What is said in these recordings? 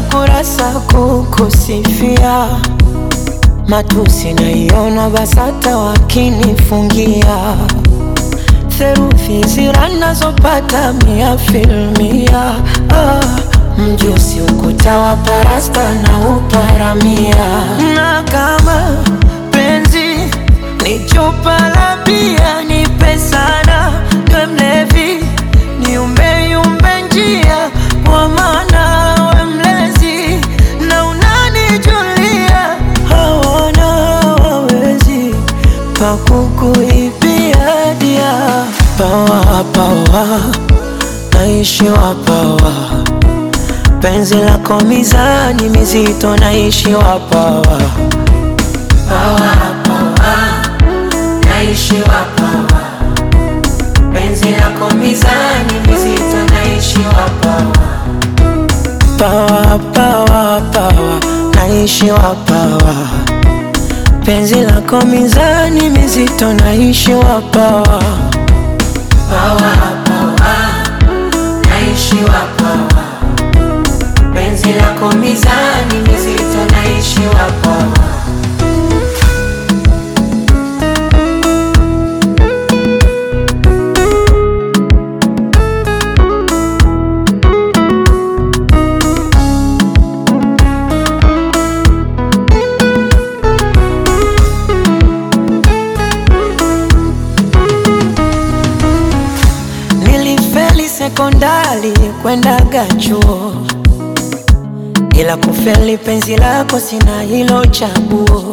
kurasa kukusifia, matusi naiona BASATA wakinifungia, theruthi zira nazopata mia filmia. Ah, mjusi ukuta wa parasta na uparamia, na kama penzi ni chupa la bia, nipe sana niwe mlevi, niumbe yumbe njia, kwa maana we mlezi na unanijulia, hawana wawezi pakukuibia dia pawa pawa, naishiwa pawa, penzi lako mizani mizito, naishiwa pawa pawa pawa, naishiwa pawa, penzi lako mizani mizito, naishiwa pawa pawa pawa pawa, naishiwa pawa, penzi lako mizani mizito, naishiwa pawa pawa pawa, naishiwa pawa, penzi lako mizani mizito, naishiwa pawa Nilifeli sekondari kwendaga chuo, ila kufeli penzi lako sina hilo chaguo.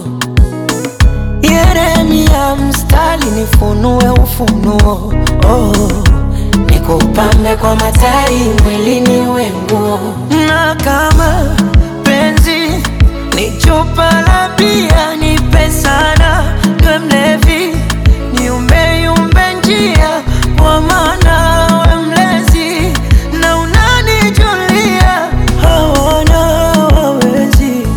Yeremia mstari nifunue ufunuo, oh, nikupambe kwa matari mwilini wenguo, na kama penzi ni chupa la bia, nipe sana niwe mlevi, niumbe yumbe njia, kwa maana we mlezi na unanijulia, hawana wawezi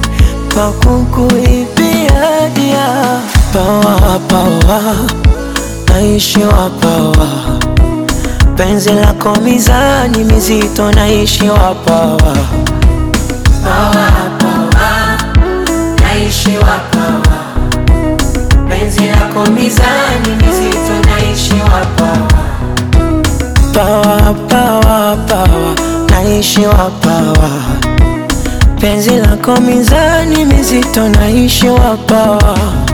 pakukuibia dia pawa pawa, naishiwa pawa, penzi lako mizani mizito, naishiwa pawa pawa pawa, naishiwa pawa, penzi lako mizani mizito, naishiwa pawa pawa pawa pawa, naishiwa pawa, penzi lako mizani mizito, naishiwa pawa